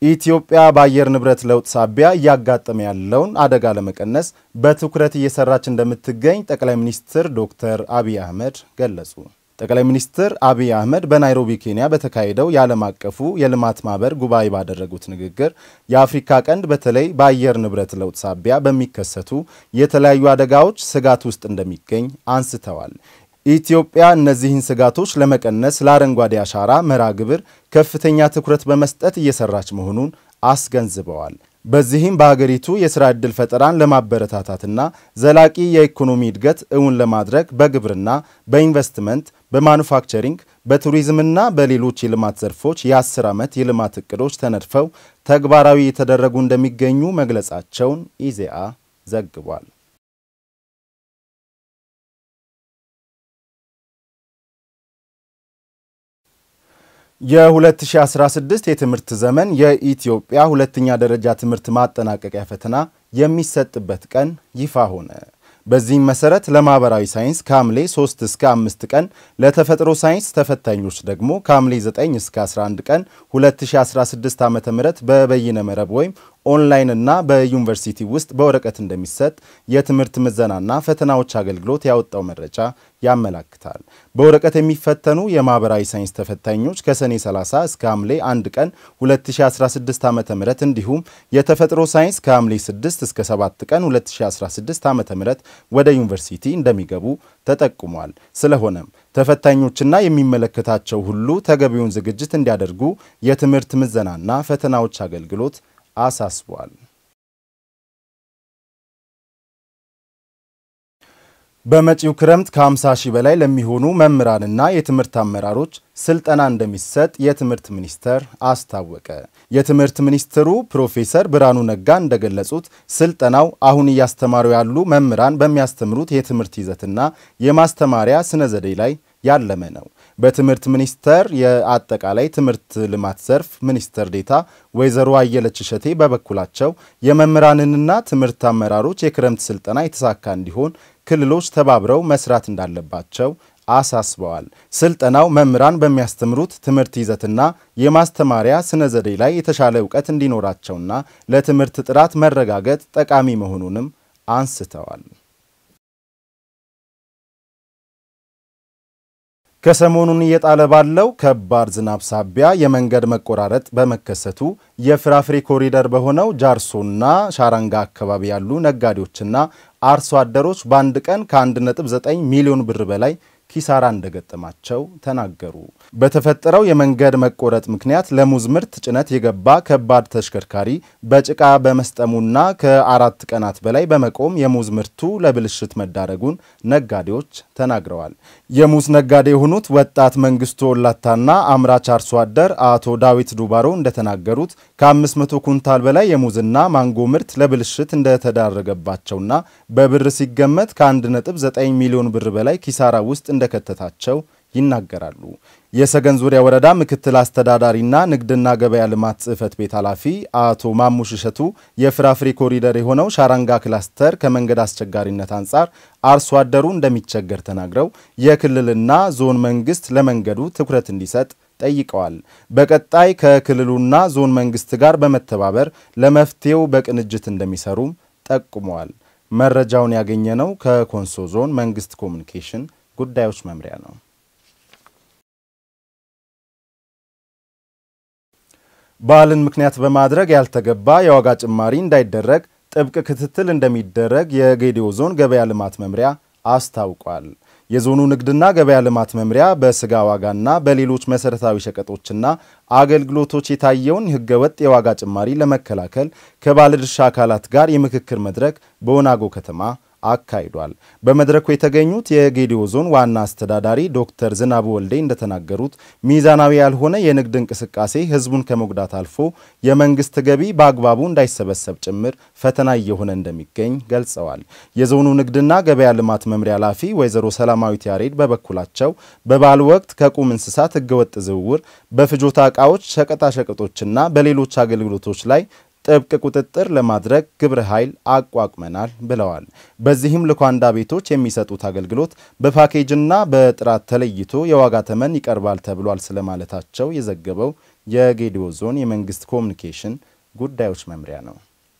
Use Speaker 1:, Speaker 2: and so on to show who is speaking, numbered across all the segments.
Speaker 1: ኢትዮጵያ በአየር ንብረት ለውጥ ሳቢያ እያጋጠመ ያለውን አደጋ ለመቀነስ በትኩረት እየሰራች እንደምትገኝ ጠቅላይ ሚኒስትር ዶክተር አብይ አህመድ ገለጹ። ጠቅላይ ሚኒስትር አብይ አህመድ በናይሮቢ ኬንያ በተካሄደው የዓለም አቀፉ የልማት ማህበር ጉባኤ ባደረጉት ንግግር የአፍሪካ ቀንድ በተለይ በአየር ንብረት ለውጥ ሳቢያ በሚከሰቱ የተለያዩ አደጋዎች ስጋት ውስጥ እንደሚገኝ አንስተዋል። ኢትዮጵያ እነዚህን ስጋቶች ለመቀነስ ለአረንጓዴ አሻራ መርሃ ግብር ከፍተኛ ትኩረት በመስጠት እየሰራች መሆኑን አስገንዝበዋል። በዚህም በሀገሪቱ የሥራ ዕድል ፈጠራን ለማበረታታትና ዘላቂ የኢኮኖሚ እድገት እውን ለማድረግ በግብርና፣ በኢንቨስትመንት፣ በማኑፋክቸሪንግ፣ በቱሪዝምና በሌሎች የልማት ዘርፎች የአስር ዓመት የልማት ዕቅዶች ተነድፈው ተግባራዊ የተደረጉ እንደሚገኙ መግለጻቸውን ኢዜአ ዘግቧል። የ2016 የትምህርት ዘመን የኢትዮጵያ ሁለተኛ ደረጃ ትምህርት ማጠናቀቂያ ፈተና የሚሰጥበት ቀን ይፋ ሆነ። በዚህም መሰረት ለማህበራዊ ሳይንስ ከሐምሌ 3 እስከ 5 ቀን፣ ለተፈጥሮ ሳይንስ ተፈታኞች ደግሞ ከሐምሌ 9 እስከ 11 ቀን 2016 ዓ ም በበይነ መረብ ወይም ኦንላይን እና በዩኒቨርሲቲ ውስጥ በወረቀት እንደሚሰጥ የትምህርት ምዘናና ፈተናዎች አገልግሎት ያወጣው መረጃ ያመላክታል። በወረቀት የሚፈተኑ የማህበራዊ ሳይንስ ተፈታኞች ከሰኔ 30 እስከ ሐምሌ 1 ቀን 2016 ዓ ም እንዲሁም የተፈጥሮ ሳይንስ ከሐምሌ 6 እስከ 7 ቀን 2016 ዓ ም ወደ ዩኒቨርሲቲ እንደሚገቡ ተጠቁሟል። ስለሆነም ተፈታኞችና የሚመለከታቸው ሁሉ ተገቢውን ዝግጅት እንዲያደርጉ የትምህርት ምዘናና ፈተናዎች አገልግሎት አሳስቧል። በመጪው ክረምት ከ50 ሺህ በላይ ለሚሆኑ መምህራንና የትምህርት አመራሮች ስልጠና እንደሚሰጥ የትምህርት ሚኒስቴር አስታወቀ። የትምህርት ሚኒስትሩ ፕሮፌሰር ብርሃኑ ነጋ እንደገለጹት ስልጠናው አሁን እያስተማሩ ያሉ መምህራን በሚያስተምሩት የትምህርት ይዘትና የማስተማሪያ ስነ ዘዴ ላይ ያለመ ነው። በትምህርት ሚኒስቴር የአጠቃላይ ትምህርት ልማት ዘርፍ ሚኒስትር ዴታ ወይዘሮ አየለች እሸቴ በበኩላቸው የመምህራንንና ትምህርት አመራሮች የክረምት ስልጠና የተሳካ እንዲሆን ክልሎች ተባብረው መስራት እንዳለባቸው አሳስበዋል። ስልጠናው መምህራን በሚያስተምሩት ትምህርት ይዘትና የማስተማሪያ ስነ ዘዴ ላይ የተሻለ እውቀት እንዲኖራቸውና ለትምህርት ጥራት መረጋገጥ ጠቃሚ መሆኑንም አንስተዋል። ከሰሞኑን እየጣለ ባለው ከባድ ዝናብ ሳቢያ የመንገድ መቆራረጥ በመከሰቱ የፍራፍሬ ኮሪደር በሆነው ጃርሶና ሻራንጋ አካባቢ ያሉ ነጋዴዎችና አርሶ አደሮች በአንድ ቀን ከ1.9 ሚሊዮን ብር በላይ ኪሳራ እንደገጠማቸው ተናገሩ። በተፈጠረው የመንገድ መቆረጥ ምክንያት ለሙዝ ምርት ጭነት የገባ ከባድ ተሽከርካሪ በጭቃ በመስጠሙና ከአራት ቀናት በላይ በመቆም የሙዝ ምርቱ ለብልሽት መዳረጉን ነጋዴዎች ተናግረዋል። የሙዝ ነጋዴ የሆኑት ወጣት መንግስቱ ወላታና አምራች አርሶ አደር አቶ ዳዊት ዱባሮ እንደተናገሩት ከ500 ኩንታል በላይ የሙዝና ማንጎ ምርት ለብልሽት እንደተዳረገባቸውና በብር ሲገመት ከ1.9 ሚሊዮን ብር በላይ ኪሳራ ውስጥ እንደከተታቸው ይናገራሉ። የሰገን ዙሪያ ወረዳ ምክትል አስተዳዳሪና ንግድና ገበያ ልማት ጽሕፈት ቤት ኃላፊ አቶ ማሙሽ እሸቱ የፍራፍሬ ኮሪደር የሆነው ሻራንጋ ክላስተር ከመንገድ አስቸጋሪነት አንጻር አርሶ አደሩ እንደሚቸገር ተናግረው የክልልና ዞን መንግስት ለመንገዱ ትኩረት እንዲሰጥ ጠይቀዋል። በቀጣይ ከክልሉና ዞን መንግስት ጋር በመተባበር ለመፍትሄው በቅንጅት እንደሚሰሩም ጠቁመዋል። መረጃውን ያገኘነው ከኮንሶ ዞን መንግስት ኮሚኒኬሽን ጉዳዮች መምሪያ ነው። በዓልን ምክንያት በማድረግ ያልተገባ የዋጋ ጭማሪ እንዳይደረግ ጥብቅ ክትትል እንደሚደረግ የጌዲዮ ዞን ገበያ ልማት መምሪያ አስታውቋል። የዞኑ ንግድና ገበያ ልማት መምሪያ በስጋ ዋጋና በሌሎች መሰረታዊ ሸቀጦችና አገልግሎቶች የታየውን ህገወጥ የዋጋ ጭማሪ ለመከላከል ከባለድርሻ አካላት ጋር የምክክር መድረክ በወናጎ ከተማ አካሂዷል። በመድረኩ የተገኙት የጌዲዮ ዞን ዋና አስተዳዳሪ ዶክተር ዝናቡ ወልዴ እንደተናገሩት ሚዛናዊ ያልሆነ የንግድ እንቅስቃሴ ህዝቡን ከመጉዳት አልፎ የመንግስት ገቢ በአግባቡ እንዳይሰበሰብ ጭምር ፈተና እየሆነ እንደሚገኝ ገልጸዋል። የዞኑ ንግድና ገበያ ልማት መምሪያ ኃላፊ ወይዘሮ ሰላማዊት ያሬድ በበኩላቸው በበዓል ወቅት ከቁም እንስሳት ህገወጥ ዝውውር፣ በፍጆታ ዕቃዎች፣ ሸቀጣሸቀጦችና በሌሎች አገልግሎቶች ላይ ጥብቅ ቁጥጥር ለማድረግ ግብረ ኃይል አቋቁመናል ብለዋል። በዚህም ልኳንዳ ቤቶች የሚሰጡት አገልግሎት በፓኬጅና በጥራት ተለይቶ የዋጋ ተመን ይቀርባል ተብሏል ስለማለታቸው የዘገበው የጌዲዮ ዞን የመንግስት ኮሚኒኬሽን ጉዳዮች መምሪያ ነው።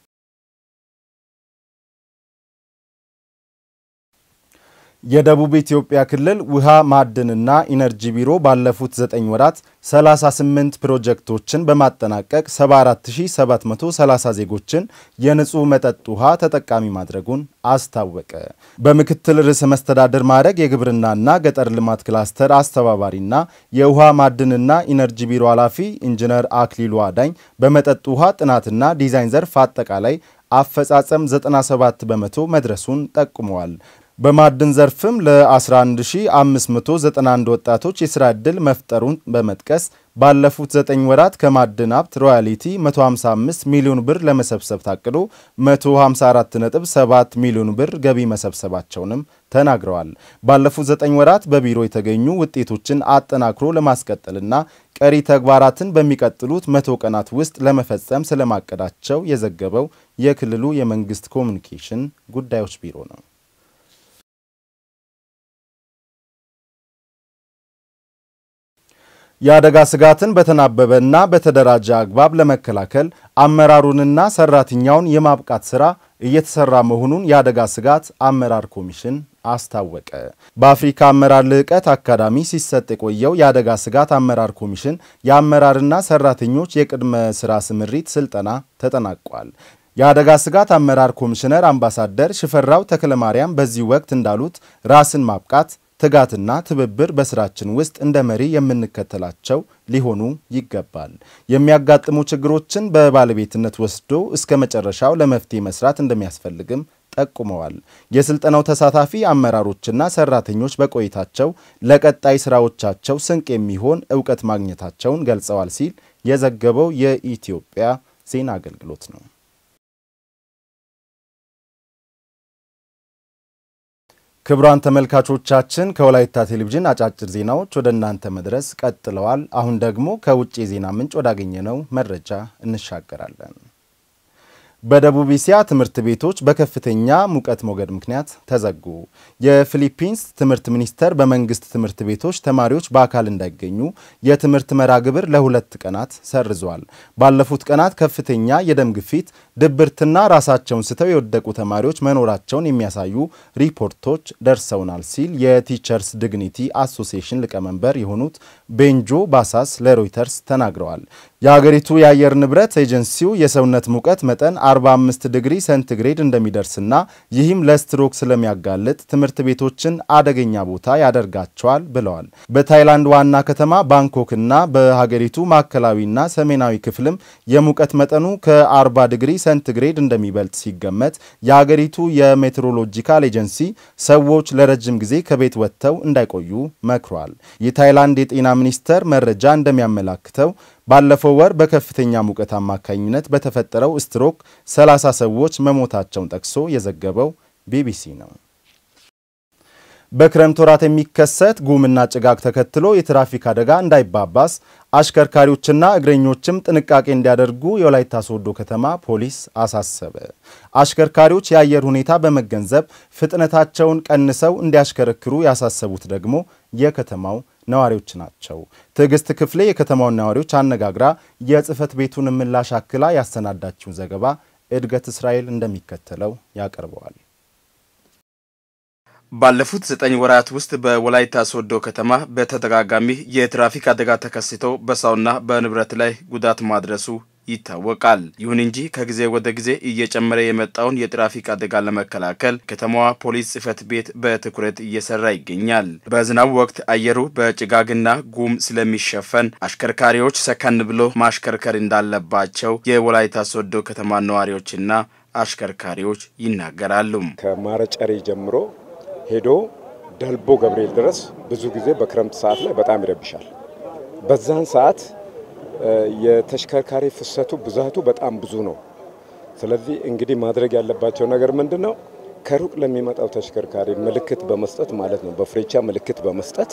Speaker 1: የደቡብ ኢትዮጵያ ክልል ውሃ ማዕድንና ኢነርጂ ቢሮ ባለፉት 9 ወራት 38 ፕሮጀክቶችን በማጠናቀቅ 74730 ዜጎችን የንጹህ መጠጥ ውሃ ተጠቃሚ ማድረጉን አስታወቀ። በምክትል ርዕሰ መስተዳድር ማዕረግ የግብርናና ገጠር ልማት ክላስተር አስተባባሪና የውሃ ማዕድንና ኢነርጂ ቢሮ ኃላፊ ኢንጂነር አክሊሉ አዳኝ በመጠጥ ውሃ ጥናትና ዲዛይን ዘርፍ አጠቃላይ አፈጻጸም 97 በመቶ መድረሱን ጠቁመዋል። በማዕድን ዘርፍም ለ11591 ወጣቶች የሥራ ዕድል መፍጠሩን በመጥቀስ ባለፉት 9 ወራት ከማዕድን ሀብት ሮያሊቲ 155 ሚሊዮን ብር ለመሰብሰብ ታቅዶ 154.7 ሚሊዮን ብር ገቢ መሰብሰባቸውንም ተናግረዋል። ባለፉት 9 ወራት በቢሮ የተገኙ ውጤቶችን አጠናክሮ ለማስቀጠልና ቀሪ ተግባራትን በሚቀጥሉት መቶ ቀናት ውስጥ ለመፈጸም ስለማቀዳቸው የዘገበው የክልሉ የመንግስት ኮሚኒኬሽን ጉዳዮች ቢሮ ነው። የአደጋ ስጋትን በተናበበና በተደራጀ አግባብ ለመከላከል አመራሩንና ሰራተኛውን የማብቃት ሥራ እየተሰራ መሆኑን የአደጋ ስጋት አመራር ኮሚሽን አስታወቀ። በአፍሪካ አመራር ልዕቀት አካዳሚ ሲሰጥ የቆየው የአደጋ ስጋት አመራር ኮሚሽን የአመራርና ሰራተኞች የቅድመ ሥራ ስምሪት ስልጠና ተጠናቋል። የአደጋ ስጋት አመራር ኮሚሽነር አምባሳደር ሽፈራው ተክለማርያም በዚህ ወቅት እንዳሉት ራስን ማብቃት ትጋትና ትብብር በስራችን ውስጥ እንደ መሪ የምንከተላቸው ሊሆኑ ይገባል። የሚያጋጥሙ ችግሮችን በባለቤትነት ወስዶ እስከ መጨረሻው ለመፍትሄ መስራት እንደሚያስፈልግም ጠቁመዋል። የስልጠናው ተሳታፊ አመራሮችና ሰራተኞች በቆይታቸው ለቀጣይ ስራዎቻቸው ስንቅ የሚሆን እውቀት ማግኘታቸውን ገልጸዋል ሲል የዘገበው የኢትዮጵያ ዜና አገልግሎት ነው። ክቡራን ተመልካቾቻችን ከወላይታ ቴሌቪዥን አጫጭር ዜናዎች ወደ እናንተ መድረስ ቀጥለዋል። አሁን ደግሞ ከውጭ የዜና ምንጭ ወዳገኘነው መረጃ እንሻገራለን። በደቡብ እስያ ትምህርት ቤቶች በከፍተኛ ሙቀት ሞገድ ምክንያት ተዘጉ። የፊሊፒንስ ትምህርት ሚኒስቴር በመንግስት ትምህርት ቤቶች ተማሪዎች በአካል እንዳይገኙ የትምህርት መርሃ ግብር ለሁለት ቀናት ሰርዟል። ባለፉት ቀናት ከፍተኛ የደም ግፊት፣ ድብርትና ራሳቸውን ስተው የወደቁ ተማሪዎች መኖራቸውን የሚያሳዩ ሪፖርቶች ደርሰውናል ሲል የቲቸርስ ዲግኒቲ አሶሲዬሽን ሊቀመንበር የሆኑት ቤንጆ ባሳስ ለሮይተርስ ተናግረዋል። የሀገሪቱ የአየር ንብረት ኤጀንሲው የሰውነት ሙቀት መጠን 45 ዲግሪ ሴንቲግሬድ እንደሚደርስና ይህም ለስትሮክ ስለሚያጋልጥ ትምህርት ቤቶችን አደገኛ ቦታ ያደርጋቸዋል ብለዋል። በታይላንድ ዋና ከተማ ባንኮክና በሀገሪቱ ማዕከላዊና ሰሜናዊ ክፍልም የሙቀት መጠኑ ከ40 ዲግሪ ሴንቲግሬድ እንደሚበልጥ ሲገመት የሀገሪቱ የሜትሮሎጂካል ኤጀንሲ ሰዎች ለረጅም ጊዜ ከቤት ወጥተው እንዳይቆዩ መክሯል። የታይላንድ የጤና ሚኒስቴር መረጃ እንደሚያመላክተው ባለፈው ወር በከፍተኛ ሙቀት አማካኝነት በተፈጠረው ስትሮክ 30 ሰዎች መሞታቸውን ጠቅሶ የዘገበው ቢቢሲ ነው። በክረምት ወራት የሚከሰት ጉምና ጭጋግ ተከትሎ የትራፊክ አደጋ እንዳይባባስ አሽከርካሪዎችና እግረኞችም ጥንቃቄ እንዲያደርጉ የወላይታ ሶዶ ከተማ ፖሊስ አሳሰበ። አሽከርካሪዎች የአየር ሁኔታ በመገንዘብ ፍጥነታቸውን ቀንሰው እንዲያሽከረክሩ ያሳሰቡት ደግሞ የከተማው ነዋሪዎች ናቸው። ትዕግስት ክፍሌ የከተማውን ነዋሪዎች አነጋግራ የጽህፈት ቤቱን ምላሽ አክላ ያሰናዳችውን ዘገባ እድገት እስራኤል እንደሚከተለው ያቀርበዋል።
Speaker 2: ባለፉት ዘጠኝ ወራት ውስጥ በወላይታ ሶዶ ከተማ በተደጋጋሚ የትራፊክ አደጋ ተከስቶ በሰውና በንብረት ላይ ጉዳት ማድረሱ ይታወቃል። ይሁን እንጂ ከጊዜ ወደ ጊዜ እየጨመረ የመጣውን የትራፊክ አደጋ ለመከላከል ከተማዋ ፖሊስ ጽሕፈት ቤት በትኩረት እየሰራ ይገኛል። በዝናብ ወቅት አየሩ በጭጋግና ጉም ስለሚሸፈን አሽከርካሪዎች ሰከን ብሎ ማሽከርከር እንዳለባቸው የወላይታ ሶዶ ከተማ ነዋሪዎችና አሽከርካሪዎች ይናገራሉ።
Speaker 3: ከማረጨሬ ጀምሮ ሄዶ ደልቦ ገብርኤል ድረስ ብዙ ጊዜ በክረምት ሰዓት ላይ በጣም ይረብሻል። በዛን ሰዓት የተሽከርካሪ ፍሰቱ ብዛቱ በጣም ብዙ ነው። ስለዚህ እንግዲህ ማድረግ ያለባቸው ነገር ምንድን ነው? ከሩቅ ለሚመጣው ተሽከርካሪ ምልክት በመስጠት ማለት ነው፣ በፍሬቻ ምልክት በመስጠት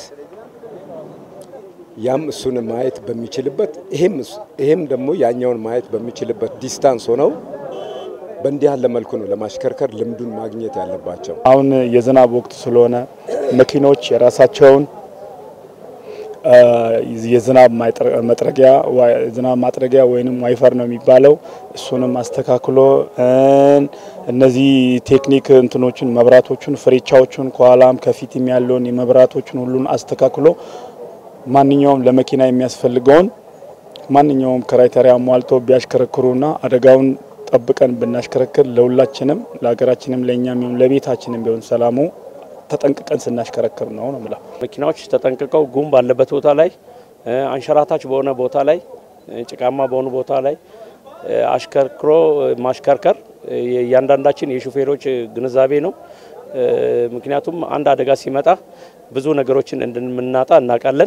Speaker 3: ያም እሱን ማየት በሚችልበት ይሄም ደግሞ ያኛውን ማየት በሚችልበት ዲስታንስ ሆነው በእንዲህ ያለ መልኩ ነው ለማሽከርከር ልምዱን ማግኘት ያለባቸው።
Speaker 4: አሁን የዝናብ ወቅት ስለሆነ መኪኖች የራሳቸውን የዝናብ መጥረጊያ ዝናብ ማጥረጊያ ወይንም ዋይፈር ነው የሚባለው። እሱንም አስተካክሎ እነዚህ ቴክኒክ እንትኖችን መብራቶቹን፣ ፍሬቻዎቹን ከኋላም ከፊትም ያለውን የመብራቶችን ሁሉን አስተካክሎ ማንኛውም ለመኪና የሚያስፈልገውን ማንኛውም ክራይቴሪያ ሟልቶ ቢያሽከረክሩና አደጋውን ጠብቀን ብናሽከረክር ለሁላችንም ለሀገራችንም ለእኛም ቢሆን ለቤታችንም ቢሆን ሰላሙ ተጠንቅቀን ስናሽከረክር ነው ነው ምላ
Speaker 5: መኪናዎች ተጠንቅቀው ጉም ባለበት ቦታ ላይ አንሸራታች በሆነ ቦታ ላይ ጭቃማ በሆኑ ቦታ ላይ አሽከርክሮ ማሽከርከር እያንዳንዳችን የሹፌሮች ግንዛቤ ነው። ምክንያቱም አንድ አደጋ ሲመጣ ብዙ ነገሮችን እንደምናጣ እናውቃለን።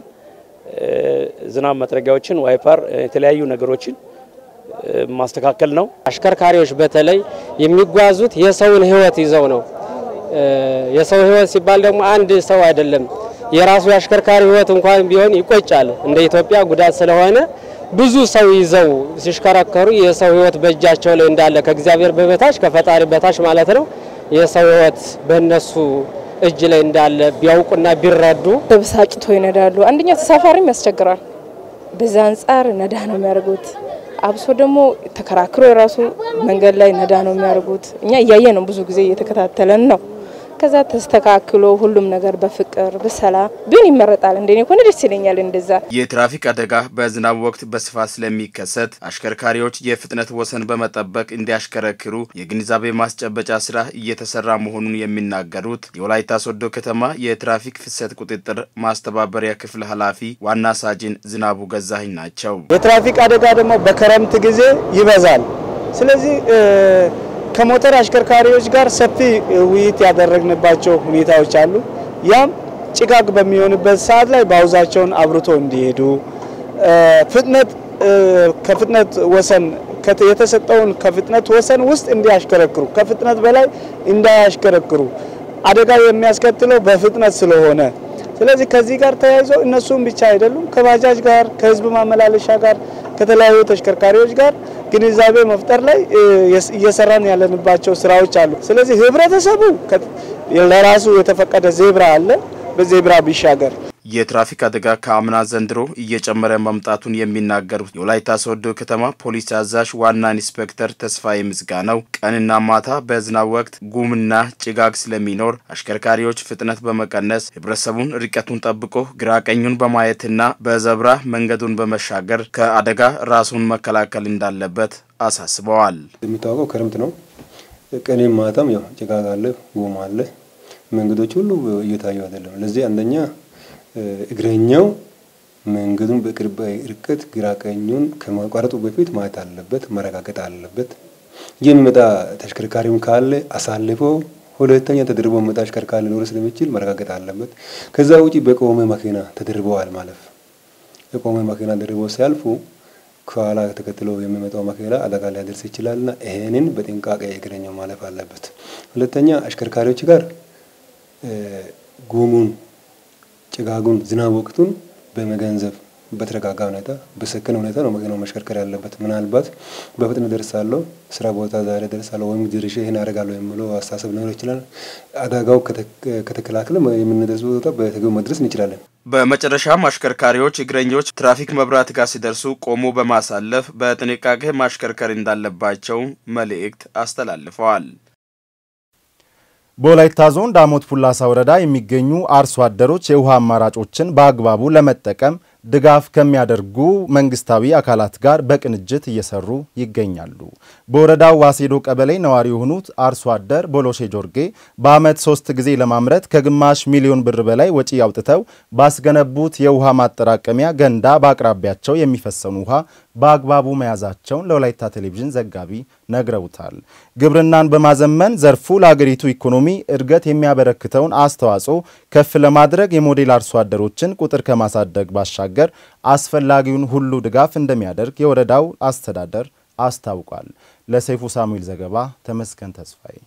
Speaker 5: ዝናብ መጥረጊያዎችን፣ ዋይፐር፣ የተለያዩ ነገሮችን ማስተካከል ነው።
Speaker 6: አሽከርካሪዎች በተለይ የሚጓዙት የሰውን ሕይወት ይዘው ነው። የሰው ሕይወት ሲባል ደግሞ አንድ ሰው አይደለም። የራሱ የአሽከርካሪ ሕይወት እንኳን ቢሆን ይቆጫል። እንደ ኢትዮጵያ ጉዳት ስለሆነ ብዙ ሰው ይዘው ሲሽከረከሩ የሰው ሕይወት በእጃቸው ላይ እንዳለ ከእግዚአብሔር በበታች ከፈጣሪ በታች ማለት ነው የሰው ሕይወት በእነሱ እጅ ላይ እንዳለ ቢያውቁና ቢረዱ
Speaker 7: ተበሳጭቶ ይነዳሉ። አንደኛ ተሳፋሪም ያስቸግራል። በዛ አንጻር ነዳ ነው የሚያደርጉት። አብሶ ደግሞ ተከራክሮ የራሱ መንገድ ላይ ነዳ ነው የሚያደርጉት። እኛ እያየ ነው ብዙ ጊዜ እየተከታተለን ነው። ከዛ ተስተካክሎ ሁሉም ነገር በፍቅር በሰላም ቢሆን ይመረጣል። እንደኔ ከሆነ ደስ ይለኛል። እንደዛ
Speaker 2: የትራፊክ አደጋ በዝናብ ወቅት በስፋት ስለሚከሰት አሽከርካሪዎች የፍጥነት ወሰን በመጠበቅ እንዲያሽከረክሩ የግንዛቤ ማስጨበጫ ስራ እየተሰራ መሆኑን የሚናገሩት የወላይታ ሶዶ ከተማ የትራፊክ ፍሰት ቁጥጥር ማስተባበሪያ ክፍል ኃላፊ ዋና ሳጅን ዝናቡ ገዛኸኝ ናቸው።
Speaker 8: የትራፊክ አደጋ ደግሞ በክረምት ጊዜ ይበዛል። ስለዚህ ከሞተር አሽከርካሪዎች ጋር ሰፊ ውይይት ያደረግንባቸው ሁኔታዎች አሉ። ያም ጭጋግ በሚሆንበት ሰዓት ላይ ባውዛቸውን አብርቶ እንዲሄዱ ፍጥነት ከፍጥነት ወሰን የተሰጠውን ከፍጥነት ወሰን ውስጥ እንዲያሽከረክሩ፣ ከፍጥነት በላይ እንዳያሽከረክሩ አደጋ የሚያስከትለው በፍጥነት ስለሆነ ስለዚህ ከዚህ ጋር ተያይዞ እነሱም ብቻ አይደሉም ከባጃጅ ጋር ከህዝብ ማመላለሻ ጋር ከተለያዩ ተሽከርካሪዎች ጋር ግንዛቤ መፍጠር ላይ እየሰራን ያለንባቸው ስራዎች አሉ። ስለዚህ ህብረተሰቡ ለራሱ የተፈቀደ ዜብራ አለ፣ በዜብራ ቢሻገር
Speaker 2: የትራፊክ አደጋ ከአምና ዘንድሮ እየጨመረ መምጣቱን የሚናገሩት የወላይታ ሶዶ ከተማ ፖሊስ አዛዥ ዋና ኢንስፔክተር ተስፋዬ ምስጋናው ቀንና ማታ በዝናብ ወቅት ጉምና ጭጋግ ስለሚኖር አሽከርካሪዎች ፍጥነት በመቀነስ ህብረተሰቡን ርቀቱን ጠብቆ ግራ ቀኙን በማየትና በዘብራ መንገዱን በመሻገር ከአደጋ ራሱን መከላከል እንዳለበት አሳስበዋል።
Speaker 9: የሚታወቀው ክረምት ነው። ቀንም ማታም ያው ጭጋግ አለ፣ ጉም አለ። መንገዶች ሁሉ እየታዩ አይደለም። ለዚህ አንደኛ እግረኛው መንገዱን በቅርብ ርቀት ግራ ቀኙን ከማቋረጡ በፊት ማየት አለበት፣ መረጋገጥ አለበት። የሚመጣ ተሽከርካሪውን ካለ አሳልፎ ሁለተኛ ተደርቦ መጣ ተሽከርካሪ ሊኖር ስለሚችል መረጋገጥ አለበት። ከዛ ውጪ በቆመ መኪና ተደርበዋል ማለፍ የቆመ መኪና ደርቦ ሲያልፉ ከኋላ ተከትሎ የሚመጣው መኪና አደጋ ሊያደርስ ይችላልና ይሄንን በጥንቃቄ እግረኛው ማለፍ አለበት። ሁለተኛ አሽከርካሪዎች ጋር ጉሙን ጭጋጉን ዝናብ ወቅቱን በመገንዘብ በተረጋጋ ሁኔታ በሰከነ ሁኔታ ነው መኪናው መሽከርከር ያለበት። ምናልባት በፍጥነት ደርሳለሁ፣ ስራ ቦታ ዛሬ ደርሳለሁ ወይም ድርሼ ይህን አደርጋለሁ የሚለው አስተሳሰብ ሊኖር ይችላል። አደጋው ከተከላከለ የምንደርስ ቦታ በተገቢው መድረስ እንችላለን።
Speaker 2: በመጨረሻም አሽከርካሪዎች እግረኞች ትራፊክ መብራት ጋር ሲደርሱ ቆሞ በማሳለፍ በጥንቃቄ ማሽከርከር እንዳለባቸው መልእክት አስተላልፈዋል።
Speaker 1: በወላይታ ዞን ዳሞት ፑላሳ ወረዳ የሚገኙ አርሶ አደሮች የውሃ አማራጮችን በአግባቡ ለመጠቀም ድጋፍ ከሚያደርጉ መንግስታዊ አካላት ጋር በቅንጅት እየሰሩ ይገኛሉ። በወረዳው ዋሴዶ ቀበሌ ነዋሪ የሆኑት አርሶ አደር ቦሎሼ ጆርጌ በዓመት ሶስት ጊዜ ለማምረት ከግማሽ ሚሊዮን ብር በላይ ወጪ አውጥተው ባስገነቡት የውሃ ማጠራቀሚያ ገንዳ በአቅራቢያቸው የሚፈሰኑ ውሃ በአግባቡ መያዛቸውን ለወላይታ ቴሌቪዥን ዘጋቢ ነግረውታል። ግብርናን በማዘመን ዘርፉ ለአገሪቱ ኢኮኖሚ እድገት የሚያበረክተውን አስተዋጽኦ ከፍ ለማድረግ የሞዴል አርሶ አደሮችን ቁጥር ከማሳደግ ባሻገር አስፈላጊውን ሁሉ ድጋፍ እንደሚያደርግ የወረዳው አስተዳደር አስታውቋል። ለሰይፉ ሳሙኤል ዘገባ ተመስገን ተስፋዬ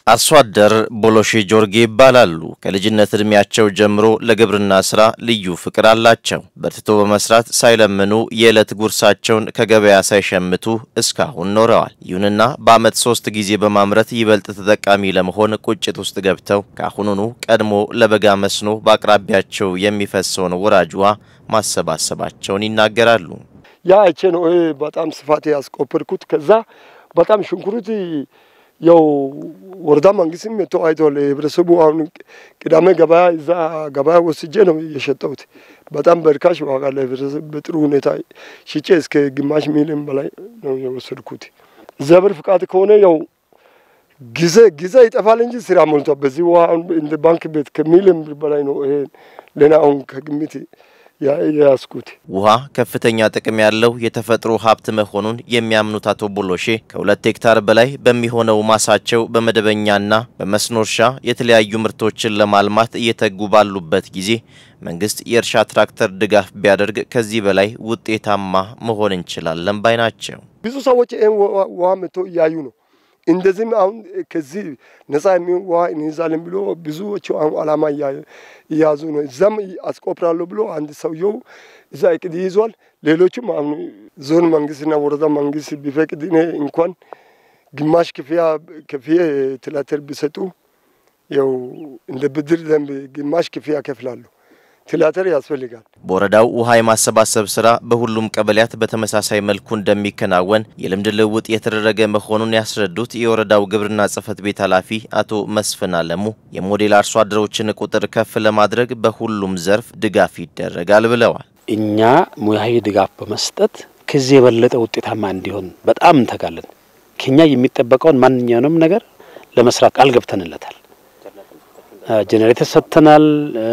Speaker 10: አርሶ አደር ቦሎሼ ጆርጌ ይባላሉ። ከልጅነት ዕድሜያቸው ጀምሮ ለግብርና ስራ ልዩ ፍቅር አላቸው። በርትቶ በመስራት ሳይለምኑ የዕለት ጉርሳቸውን ከገበያ ሳይሸምቱ እስካሁን ኖረዋል። ይሁንና በዓመት ሶስት ጊዜ በማምረት ይበልጥ ተጠቃሚ ለመሆን ቁጭት ውስጥ ገብተው ከአሁኑኑ ቀድሞ ለበጋ መስኖ በአቅራቢያቸው የሚፈሰውን ወራጅ ውሃ ማሰባሰባቸውን ይናገራሉ።
Speaker 11: ያ አይቼ ነው ይሄ በጣም ስፋት ያስቆፈርኩት። ከዛ በጣም ሽንኩርት ያው ወረዳ መንግስትም መጥቶ አይቷል። ህብረተሰቡ አሁን ቅዳሜ ገበያ እዛ ገበያ ወስጄ ነው የሸጠሁት። በጣም በርካሽ ዋጋ ለህብረተሰብ በጥሩ ሁኔታ ሽጬ እስከ ግማሽ ሚሊዮን በላይ ነው የወሰድኩት። እግዚአብሔር ፍቃድ ከሆነ ያው ጊዜ ጊዜ ይጠፋል እንጂ ስራ ሞልቷል። በዚህ ውሃ አሁን እንደ ባንክ ቤት ከሚሊዮን ብር በላይ ነው ይሄ ለና አሁን ከግምት የያዝኩት
Speaker 10: ውሃ ከፍተኛ ጥቅም ያለው የተፈጥሮ ሀብት መሆኑን የሚያምኑት አቶ ቦሎሼ ከሁለት ሄክታር በላይ በሚሆነው ማሳቸው በመደበኛና በመስኖ እርሻ የተለያዩ ምርቶችን ለማልማት እየተጉ ባሉበት ጊዜ መንግስት የእርሻ ትራክተር ድጋፍ ቢያደርግ ከዚህ በላይ ውጤታማ መሆን እንችላለን ባይ ናቸው።
Speaker 11: ብዙ ሰዎች ይህን ውሃ መጥቶ እያዩ ነው። እንደዚህም አሁን ከዚህ ነጻ የሚሆን ውሃ እንይዛለን ብሎ ብዙዎቹ አሁን አላማ እያያዙ ነው። እዛም አስቆፍራለሁ ብሎ አንድ ሰውየው እዛ እቅድ ይዟል። ሌሎችም አሁን ዞን መንግስትና ወረዳ መንግስት ቢፈቅድ እኔ እንኳን ግማሽ ክፍያ ከፍዬ ትላተር ቢሰጡ ያው እንደ ብድር ደንብ ግማሽ ክፍያ ከፍላለሁ። ትላተር ያስፈልጋል።
Speaker 10: በወረዳው ውሃ የማሰባሰብ ስራ በሁሉም ቀበሌያት በተመሳሳይ መልኩ እንደሚከናወን የልምድ ልውውጥ የተደረገ መሆኑን ያስረዱት የወረዳው ግብርና ጽሕፈት ቤት ኃላፊ አቶ መስፍን አለሙ የሞዴል አርሶ አደሮችን ቁጥር ከፍ ለማድረግ በሁሉም ዘርፍ ድጋፍ ይደረጋል ብለዋል።
Speaker 12: እኛ ሙያዊ ድጋፍ በመስጠት ከዚህ የበለጠ ውጤታማ እንዲሆን በጣም እንተጋለን። ከኛ የሚጠበቀውን ማንኛውንም ነገር ለመስራት ቃል ገብተንለታል። ጄኔሬተር ሰጥተናል።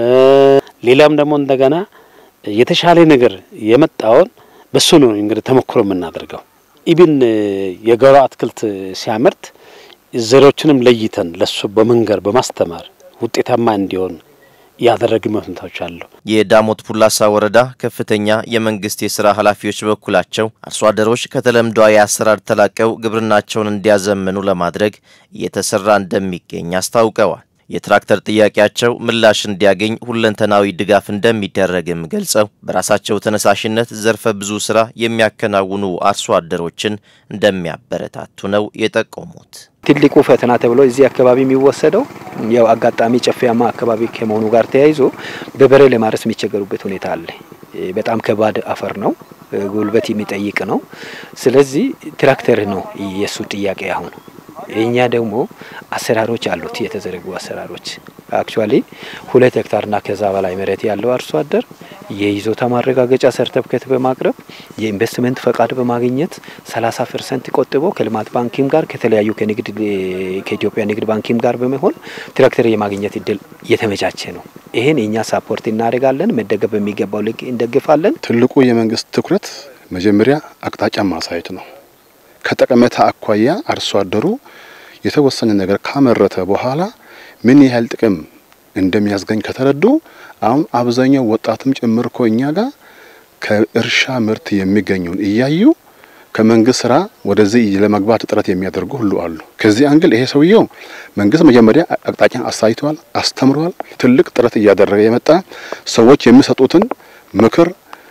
Speaker 12: ሌላም ደግሞ እንደገና የተሻለ ነገር የመጣውን በሱ ነው እንግዲህ ተሞክሮ የምናደርገው። ኢብን የጓሮ አትክልት ሲያመርት ዘሮችንም ለይተን ለሱ በመንገር በማስተማር ውጤታማ እንዲሆን ያደረግ መፍንታዎች አሉ።
Speaker 10: የዳሞት ፑላሳ ወረዳ ከፍተኛ የመንግስት የስራ ኃላፊዎች በኩላቸው አርሶ አደሮች ከተለምዷዊ አሰራር ተላቀው ግብርናቸውን እንዲያዘምኑ ለማድረግ እየተሰራ እንደሚገኝ አስታውቀዋል። የትራክተር ጥያቄያቸው ምላሽ እንዲያገኝ ሁለንተናዊ ድጋፍ እንደሚደረግም ገልጸው በራሳቸው ተነሳሽነት ዘርፈ ብዙ ስራ የሚያከናውኑ አርሶ አደሮችን እንደሚያበረታቱ ነው የጠቆሙት።
Speaker 13: ትልቁ ፈተና ተብሎ እዚህ አካባቢ የሚወሰደው ያው አጋጣሚ ጨፌያማ አካባቢ ከመሆኑ ጋር ተያይዞ በበሬ ለማረስ የሚቸገሩበት ሁኔታ አለ። በጣም ከባድ አፈር ነው፣ ጉልበት የሚጠይቅ ነው። ስለዚህ ትራክተር ነው የእሱ ጥያቄ አሁን እኛ ደግሞ አሰራሮች አሉት የተዘረጉ አሰራሮች። አክቹዋሊ ሁለት ሄክታርና ከዛ በላይ መሬት ያለው አርሶ አደር የይዞታ ማረጋገጫ ሰርተፍኬት በማቅረብ የኢንቨስትመንት ፈቃድ በማግኘት 30 ፐርሰንት ቆጥቦ ከልማት ባንኪም ጋር ከተለያዩ ከንግድ ከኢትዮጵያ ንግድ ባንኪም ጋር በመሆን ትራክተር የማግኘት እድል እየተመቻቸ ነው። ይህን እኛ ሳፖርት እናደርጋለን። መደገፍ በሚገባው ልክ እንደግፋለን።
Speaker 14: ትልቁ የመንግስት ትኩረት መጀመሪያ አቅጣጫ ማሳየት ነው። ከጠቀሜታ አኳያ አርሶ አደሩ የተወሰነ ነገር ካመረተ በኋላ ምን ያህል ጥቅም እንደሚያስገኝ ከተረዱ አሁን አብዛኛው ወጣትም ጭምር እኮ እኛ ጋር ከእርሻ ምርት የሚገኘውን እያዩ ከመንግስት ስራ ወደዚህ ለመግባት ጥረት የሚያደርጉ ሁሉ አሉ። ከዚህ አንግል ይሄ ሰውየው መንግስት መጀመሪያ አቅጣጫ አሳይተዋል፣ አስተምረዋል። ትልቅ ጥረት እያደረገ የመጣ ሰዎች የሚሰጡትን ምክር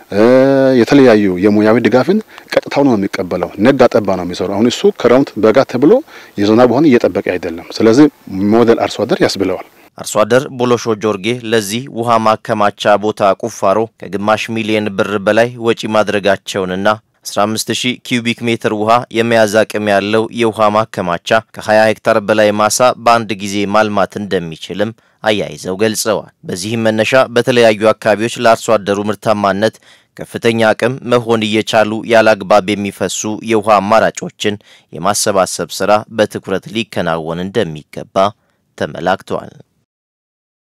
Speaker 14: የተለያዩ የሙያዊ ድጋፍን ቀጥታው ነው የሚቀበለው። ነጋ ጠባ ነው የሚሰሩ። አሁን እሱ ክረምት በጋ ተብሎ የዝናብ ውሃን እየጠበቀ አይደለም። ስለዚህ ሞዴል አርሶ አደር ያስብለዋል።
Speaker 10: አርሶ አደር ቦሎሾ ጆርጌ ለዚህ ውሃ ማከማቻ ቦታ ቁፋሮ ከግማሽ ሚሊዮን ብር በላይ ወጪ ማድረጋቸውንና 15000 ኪዩቢክ ሜትር ውሃ የመያዝ አቅም ያለው የውሃ ማከማቻ ከ20 ሄክታር በላይ ማሳ በአንድ ጊዜ ማልማት እንደሚችልም አያይዘው ገልጸዋል። በዚህም መነሻ በተለያዩ አካባቢዎች ለአርሶ አደሩ ምርታማነት ከፍተኛ አቅም መሆን እየቻሉ ያለ አግባብ የሚፈሱ የውሃ አማራጮችን የማሰባሰብ ስራ በትኩረት ሊከናወን እንደሚገባ ተመላክቷል።